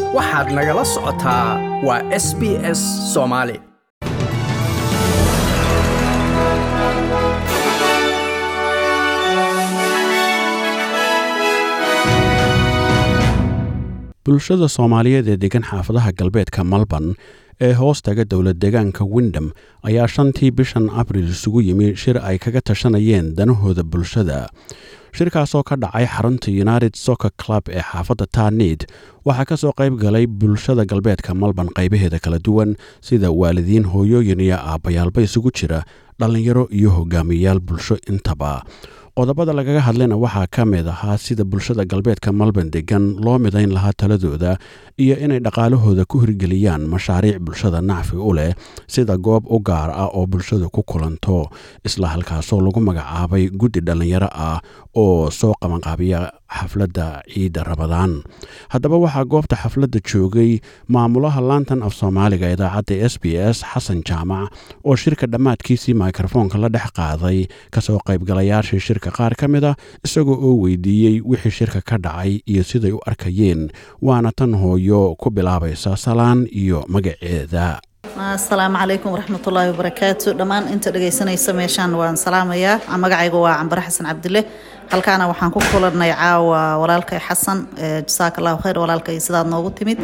waxaad nagala socotaa waa s b s soomaali bulshada soomaaliyeed ee degan xaafadaha galbeedka melbourne ee hoos taga dowlad deegaanka windham ayaa shantii bishan abril isugu yimi shir ay kaga tashanayeen danahooda bulshada shirkaasoo ka dhacay xarunta united soccer club ee xaafadda tarnid waxaa ka soo qayb galay bulshada galbeedka melbourne qaybaheeda kala duwan sida waalidiin hooyooyin iyo aabbayaalba isugu jira dhallinyaro iyo hogaamiyayaal bulsho intaba qodobada lagaga hadlayna waxaa ka mid ahaa sida bulshada galbeedka melbourne degan loo midayn lahaa taladooda iyo inay dhaqaalahooda ku hirgeliyaan mashaariic bulshada nacfi u leh sida goob u gaar ah oo bulshadu ku kulanto isla halkaasoo lagu magacaabay guddi dhallinyaro ah oo soo qabanqaabiya xafladda ciidda rabadaan haddaba waxaa goobta xafladda joogay maamulaha lantan af soomaaliga idaacadda s b s xasan jaamac oo shirka dhammaadkiisii mikrofoonka la dhex qaaday kasoo qaybgalayaashii shirka qaar ka mid a isagoo oo weydiiyey wixii shirka ka dhacay iyo siday u arkayeen waana tan hooyo ku bilaabaysa salaan iyo magaceeda asalaamu calaykum waraxmatullaahi wabarakaatu dhammaan inta dhegaysanaysa meeshaan waan salaamayaa magacayga waa cambare xasan cabdile halkaana waxaan ku kulanay caawa walaalkay xasan jasaaka allahu khayr walaalkay sidaad noogu timid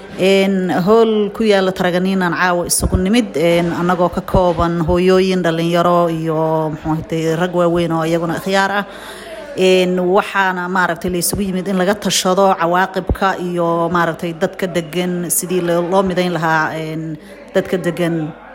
hool ku yaala taraganiinaan caawa isugu nimid annagoo ka kooban hooyooyin dhalinyaro iyo muxuuhatay rag waaweyn oo iyaguna ikhyaar ah waxaana maaragtay la isugu yimid in laga tashado cawaaqibka iyo maaragtay dadka degan sidii loo midayn lahaa dadka degan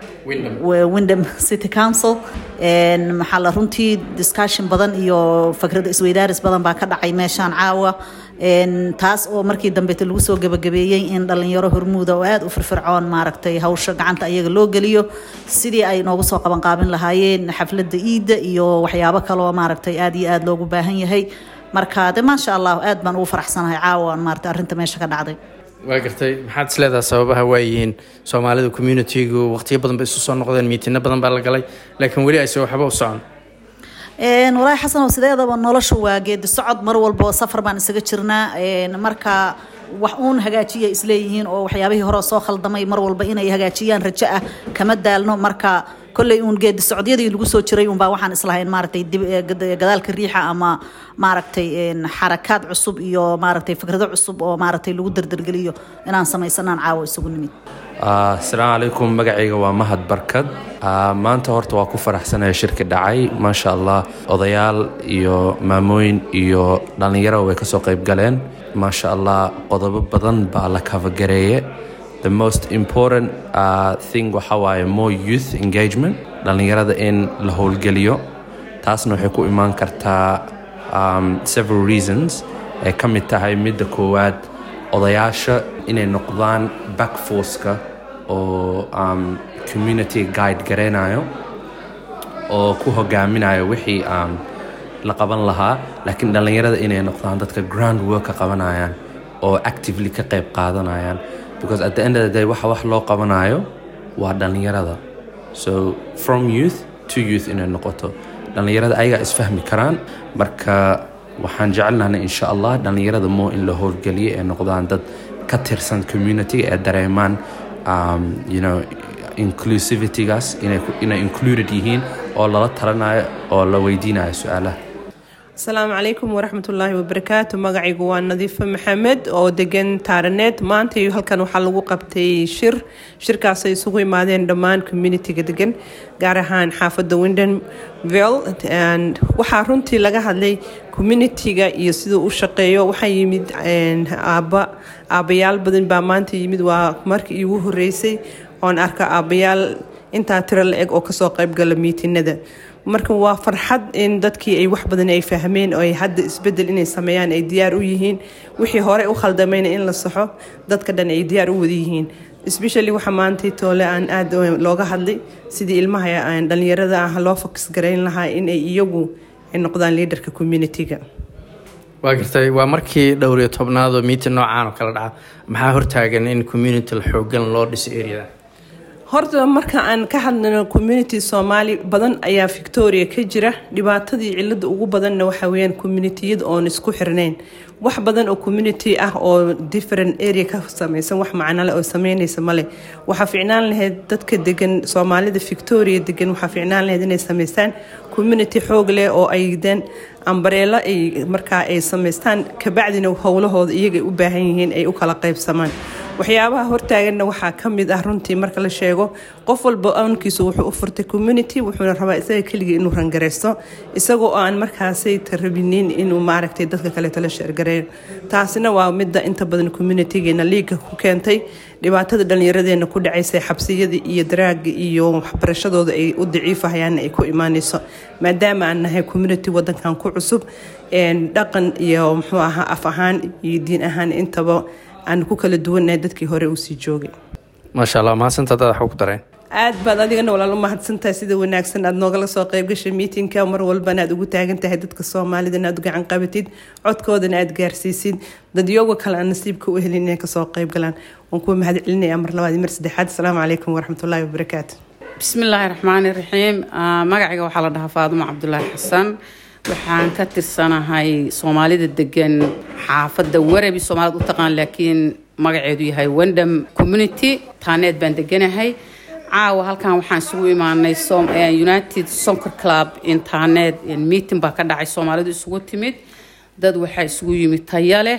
windham city council maxaa la runtii discussion badan iyo fakrada isweydaaris badan baa ka dhacay meeshaan caawa taas oo markii dambeeta lagu soo gebagabeeyey in dhalinyaro hormuuda oo aada u firfircoon maaragtay hawsha gacanta ayaga loo geliyo sidii ay noogu soo qabanqaabin lahaayeen xafladda iidda iyo waxyaabo kaloo maaragtay aada iyo aada loogu baahan yahay marka de maasha allah aad baan ugu faraxsanahay caawa maaragtay arrinta meesha ka dhacday waa gartay maxaad is leedaha sababaha waayihiin soomaalida communitigu waqtiyo badan bay isu soo noqdeen miitino badan baa la galay laakiin weli ayse waxba u socon walaahi xasanow sideedaba noloshu waa geedi socod mar walbo safar baan isaga jirnaa marka wax uun hagaajiya isleeyihiin oo waxyaabihii hore soo khaldamay mar walba inay hagaajiyaan rajo ah kama daalno marka kolley uun geedi socodyadii lagu soo jiray unbaa waxaan islahayn maaragtay gadaalka riixa ama maaragtay xarakaad cusub iyo maaragtay fikrado cusub oo maaragtay lagu dardargeliyo inaan samaysanaan caawo isugu nimid asalaamu calaykum magacayga waa mahad barkad maanta horta waa ku faraxsanaya shirki dhacay maasha allah odayaal iyo maamooyin iyo dhallinyaro way kasoo qayb galeen maasha allah qodobo badan baa la kafagareeye the most important uh, thing waxa waaye more youth engagement dhallinyarada in la howlgeliyo taasna waxay ku imaan kartaa um, several reasons ay ka mid tahay midda koowaad odayaasha inay noqdaan backforceka oo um, community guide gareynayo oo ku hogaaminayo wixii um, la qaban lahaa laakiin dhallinyarada inay noqdaan dadka ground worka qabanayaan oo actively ka qayb qaadanayaan because at the end of the day waxa wax loo qabanayo waa dhallinyarada so from youth to youth inay noqoto dhallinyarada ayagaa isfahmi karaan marka waxaan jecelnahnay insha allah dhallinyarada moo in la howlgeliyo ee noqdaan dad ka tirsan community ee dareemaan um, you know inclusivitygaas inay, inay included yihiin oo lala talanayo oo la weydiinayo su-aalaha asalaamu calaykum waraxmatullaahi wabarakaatu magacaygu waa nadiifo maxamed oo degan taaraneed maanta halkan waxaa lagu qabtay shir shirkaasay isugu imaadeen dhammaan communitiga degan gaar ahaan xaafadda windenville waxaa runtii laga hadlay communitiga iyo siduu u shaqeeyo waxaa yimid aaba aabayaal badan baa maanta yimid waa markii iigu horeysay oon arka aabayaal intaa tiro la eg oo kasoo qaybgala miitinada marka waa farxad in dadkii ay wax badan ay fahmeen oo ay hadda isbedel inay sameeyaan ay diyaar u yihiin wixii hore u khaldamayna in la saxo dadka dhan ay diyaar u wada yihiin especially waxa maantay toole aan aada looga hadlay sidii ilmaha dhalinyarada ah loo fokus garayn lahaa in ay iyagu ay noqdaan liaderka communitiga waa gartay waa markii dhowr iyo tobnaadoo miitin noocaan oo kale dhaca maxaa hortaagan in community la xoogan loo dhiso areada horta marka aan ka hadlano community soomaali badan ayaa victoria ka jira dhibaatadii cilada ugu badanna waxa weyaan communitiyada oon isku xirnayn wax badan oo community ah oo different area ka sameysan wax macnole oo sameynaysa male waxaa ficnaan lahayd dadka degan soomaalida victoria degan waxaa ficnaan lahayd inay sameystaan community xoog leh oo ay den ambareelo ay markaa ay sameystaan kabacdina howlahooda iyaga u baahan yihiin ay u kala qaybsamaan waxyaabaha hortaaganna waxaa ka mid ah runtii marka la sheego qof walba ownkiisu wuxuu u furtay community wuxuuna rabaa isaga keligii inuu rangareysto isagoo aan markaasay tarabinin inuu maaragtay dadka kaleeto la sheergareeyo taasina waa midda inta badan communitygeena liiga ku keentay dhibaatada dhallinyaradeena ku dhacaysay xabsiyada iyo daraaga iyo waxbarashadooda ay u daciifahayaan ay ku imaaneyso maadaama aan nahay community wadankan ku cusub dhaqan iyo muxuu ahaa af ahaan iyo diin ahaan intaba aan ku kala duwannahay dadkii hore uu sii joogay maasha allah mahadsantaa dad waxba ku dareen aad baad adigana walaal u mahadsantahay sida wanaagsan aad noogala soo qayb gashay miitinka mar walbana aad ugu taagan tahay dadka soomaalida inaad u gacan qabatid codkoodana aad gaarsiisid dadyoga kale aan nasiibka u helin inay kasoo qayb galaan waan kuwa mahad celinaya mar labaad iyo mar saddexaad asalaamu calaykum waraxmatullaahi wabarakaatu bismillaahi raxmaani raxiim magacayga waxaa la dhahaa faadumo cabdulaahi xasan waxaan ka tirsanahay soomaalida degan xaafadda warabi soomaalida u taqaan laakiin magaceedu yahay wendham community taaneed baan deganahay caawa halkan waxaan isugu imaanay united soncer club internet meeting baa ka dhacay soomaalidu isugu timid dad waxaa isugu yimid taya leh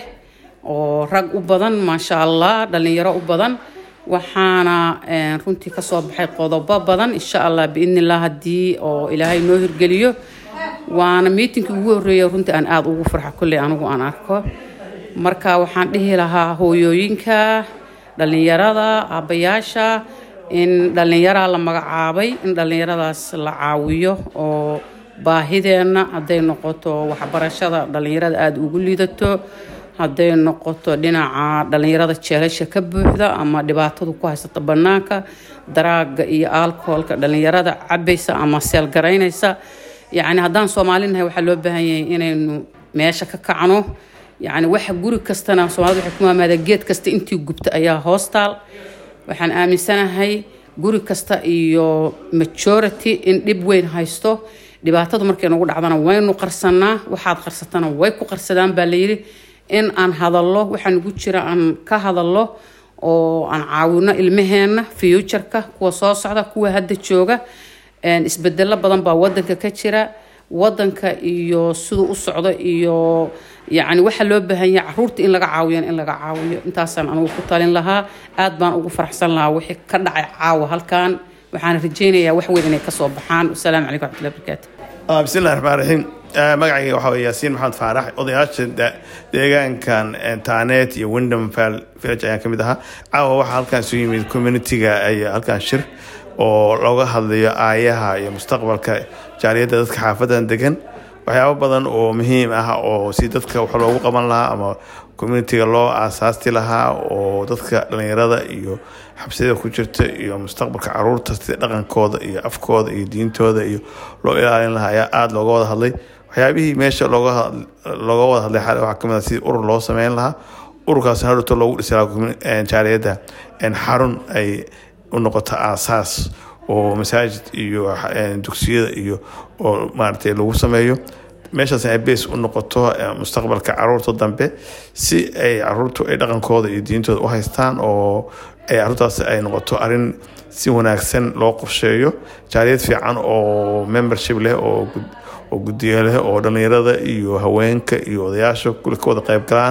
oo rag u badan maasha allah dhallinyaro u badan waxaana runtii kasoo baxay qodobo badan insha allah biidni illah haddii oo ilaahay noo hirgeliyo waana miitinkii ugu horreeya runtii aan aada ugu farxo kolley anigu aan arko marka waxaan dhihi lahaa hooyooyinka dhallinyarada aabbayaasha in dhallinyaraa la magacaabay in dhallinyaradaas la caawiyo oo baahideenna hadday noqoto waxbarashada dhallinyarada aada ugu liidato hadday noqoto dhinaca dhallinyarada jeelasha ka buuxda ama dhibaatadu ku haysata bannaanka daraaga iyo alcoholka dhallinyarada cabaysa ama seelgaraynaysa yacni haddaan soomaali nahay waxaa loo baahan yahay inaynu meesha ka kacno yacni waxa guri kastana soomaalida waxay ku maamaada geed kasta intii gubta ayaa hoostaal waxaan aaminsanahay guri kasta iyo majority in dhib weyn haysto dhibaatadu markay nagu dhacdana waynu qarsanaa waxaad qarsatana way ku qarsadaan baa layidhi in aan hadallo waxaa nagu jira aan ka hadallo oo aan caawino ilmaheenna futureka kuwa soo socda kuwa hadda jooga isbedelo badan baa wadanka ka jira wadanka iyo siduu u socdo iyo yacni waxaa loo baahan yahay caruurta in laga caawiyan in laga caawiyo intaasaan anugu ku talin lahaa aad baan ugu faraxsan lahaa wixii ka dhacay caawa halkan waxaan rajaynayaa wax weyn inay kasoo baxaan wasalaamu calaykum waxmatullahi barakaatu bismillahi raxmaan raxiim magacayga waxaa wey yaasiin maxamed faarax odayaasha deegaankan taaneet iyo windham village ayaan ka mid ahaa caawa waxaa halkaan isu yimid communitiga iyo halkaan shir oo looga hadlayo aayaha iyo mustaqbalka jaaliyadda dadka xaafadan degan waxyaabo badan oo muhiim ah oo si dadka wax loogu qaban lahaa ama communitiga loo aasaasti lahaa oo dadka dhallinyarada iyo xabsiyada ku jirta iyo mustaqbalka caruurta sida dhaqankooda iyo afkooda iyo diintooda iyo loo ilaalin lahaa ayaa aada looga wada hadlay waxyaabihii meesha looga wada hadlay xale waxaa kamid ah sidii urur loo sameyn lahaa ururkaas hadhowto loogu dhisi lahaa jaaliyadda xarun ay u noqoto aasaas oo masaajid iyo dugsiyada iyo oo maaragtay lagu sameeyo meeshaas ay bees u noqoto mustaqbalka caruurta dambe si ay caruurtu ay dhaqankooda iyo diintooda u haystaan oo ay caruurtaas ay noqoto arin si wanaagsan loo qorsheeyo jaaliyad fiican oo membership leh oo oo guddiyo leh oo dhallinyarada iyo haweenka iyo odayaasha kule ka wada qayb galaan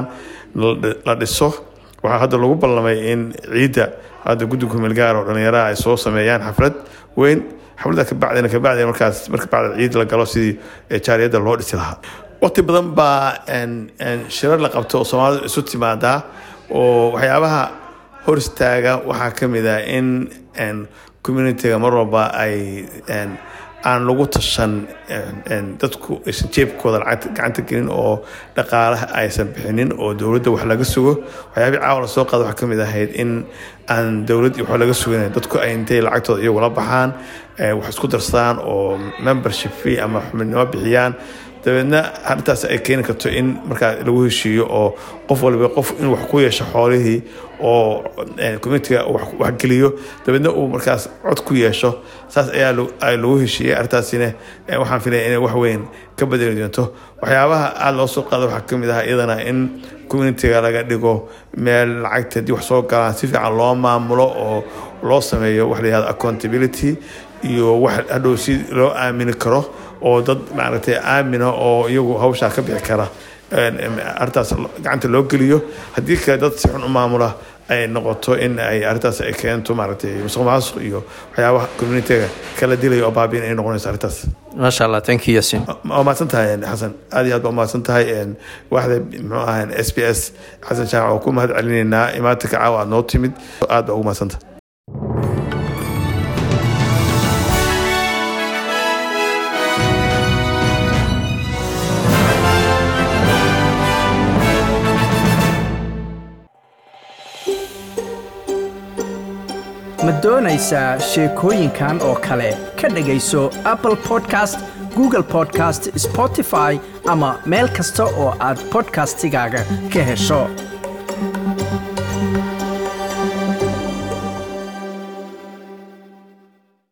la dhiso waxaa hadda lagu ballamay in ciidda hadda guddiga kumeelgaar oo dhallinyaraha ay soo sameeyaan xaflad weyn xafladda kabacdina kabacdina markaas marka bacda ciid la galo sidii jaaliyadda loo dhisi lahaa waqti badan baa shirar la qabto oo soomaalidu isu timaadaa oo waxyaabaha hor istaaga waxaa ka mid ah in communitiga mar walba ay aan lagu tashan dadku aysan jeebkooda gacanta gelin oo dhaqaalaha aysan bixinin oo dowladda wax laga sugo waxyaabii caawa la soo qaada waxaa kamid ahayd in aan dowladd wax laga sugin dadku ay intay lacagtooda iyagu la baxaan wax isku darsadaan oo membership fee ama xubinimo bixiyaan dabeedna arrintaas ay keeni karto in markaa lagu heshiiyo oo qof waliba qof in wax ku yeesho xoolihii oo communitiga wax geliyo dabeedna uu markaas cod ku yeesho saas ayaa lagu heshiiyey arrintaasina waxaan filaya inay wax weyn ka bedeli doonto waxyaabaha aada loo soo qaada waxaa kamid ah iyadana in communitiga laga dhigo meel lacagta haddii wax soo galaan si fiican loo maamulo oo loo sameeyo wax la yihahdo accountability iyo wax hadhow si loo aamini karo oo dad maaragtay aamina oo iyagu hawshaa ka bixi kara arrintaas gacanta loo geliyo haddii kale dad si xun u maamula ay noqoto in ay arrintaas ay keento maaragtay musuq maasuq iyo waxyaabaha communitiga kala dilaya oo baabiin ay noqonayso arrintaas maasha allah thank you yasin waa mahadsan tahay xasan aad iyo aad baa mahadsan tahay waaxda muxuu ahaa s b s xasan shaac oo ku mahad celinaynaa imaatinka caawa aad noo timid aad baa ugu mahadsan tahay ma doonaysaa sheekooyinkan oo kale ka dhegayso apple podcast google podcast spotify ama meel kasta oo aad podcastigaaga ka hesho